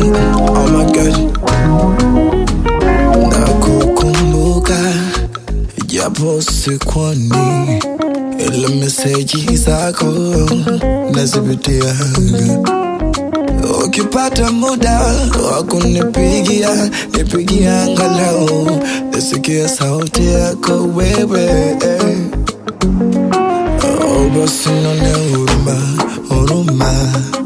Oh my God, nakukumbuka japo sikwani, ila meseji zako nazipitia. Ukipata muda wa kunipigia, nipigia angalau nisikie sauti yako wewe. Oh, basi nione huruma, huruma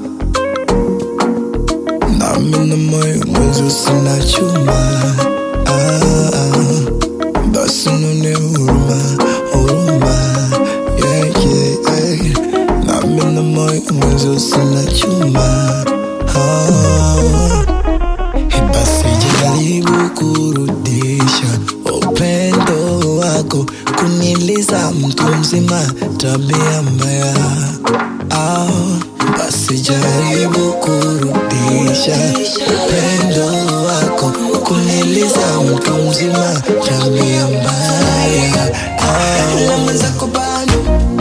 nami na moyo mwenzi sina chuma ah, ah. basi nione huruma, huruma yeah, yeah, yeah. nami na moyo mwenzi sina chuma ah. Basi jaribu kurudisha upendo wako, kuniliza mtu mzima, tabia mbaya. Ah, basi jaribu kurudisha upendo wako, kuniliza mtu mzima, tabia mbaya. Ah, ila mwenzako bado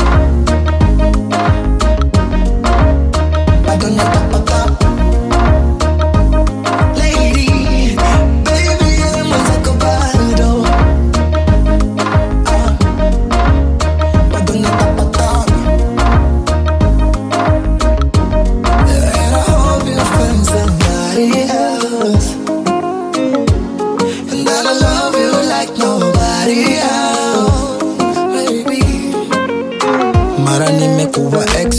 bado natapatapa Lady, baby, mwenzako bado. Ah, bado natapatapa. And I hope you find somebody else. And that I love you like nobody else, baby. Mara nimekuwa ex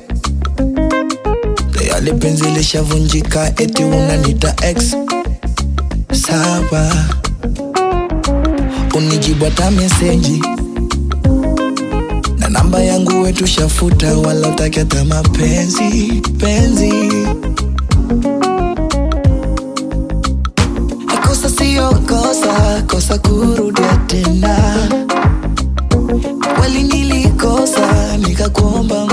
tayari penzi lishavunjika, eti unanita ex. Sawa, unijibu hata meseji na namba yangu wetu shafuta, wala utaki hata mapenzi penzi. Kosa sio kosa, kosa kurudia tena. Kweli nilikosa, nikakuomba